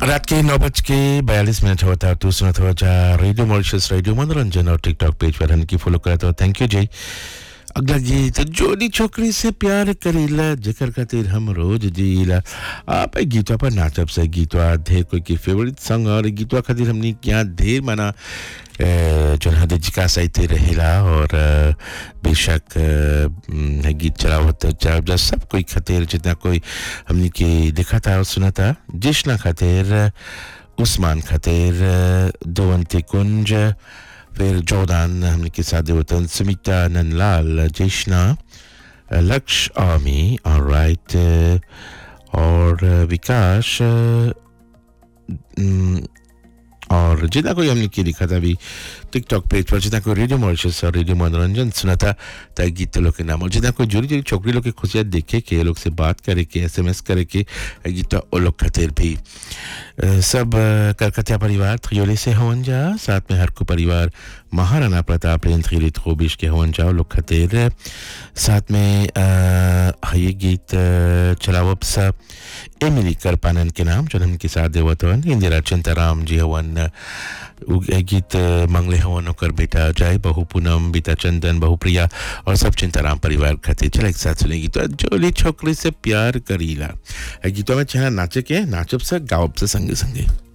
रात के नौ बज के बयालीस मिनट होता है तो सुनत हो जा रेडियो मॉरिशस रेडियो मनोरंजन और टिकटॉक पेज पर हमकी फॉलो करत हो थैंक यू जी अगला गीत जोड़ी छोकरी से प्यार करीला जिक्र खातिर हम रोज जीला आप ए गीतवा पर नाचब से गीतवा ढेर कोई की फेवरेट सॉन्ग और गीतवा खातिर हमनी यहाँ ढेर माना अ, जो है जिका साहित्य रहेला और अ, बेशक अ, म, गीत चलावत चलावत जा सब कोई खातिर जितना कोई हमनी के देखा था और सुना था जिश्ना खातिर उस्मान खातिर दोवंती कुंज फिर जोदान हमने के साथ वतन सुमिता नंदलाल जेशना लक्ष्य आमी और राइट और विकास अम, और जितना कोई हमने की लिखा था अभी टिकटॉक पेज पर जितना कोई रेडियो मॉरिशस और रेडियो मनोरंजन सुना था तय गीत लोग के नाम और जितना कोई जुड़ी जुड़ी छोकरी लोग की खुशियाँ देखे के ये लोग से बात करे के एस एम एस करे के ए गीत वो लोग खातिर भी अ, सब अ, कलकत्ता परिवार थ्रियोले से हवन जा साथ में हर को परिवार महाराणा प्रताप रेन थ्रियोले थ्रोबिश के हवन जा वो लोग खातिर साथ में अ, ये गीत अ, चलावब सा एमिली करपानन के नाम जो हमके साथ देवत हवन इंदिरा चिंताराम जी हवन अ, उ- ए गीत अ, मंगले हवन ओकर बेटा जय बहु पूनम बीता चंदन बहु प्रिया और सब चिंताराम परिवार खातिर चला एक साथ सुने गीत जोली छोकरी से प्यार करीला ए गीतवा में छना नाचे के नाचब से गावब से संगे संगे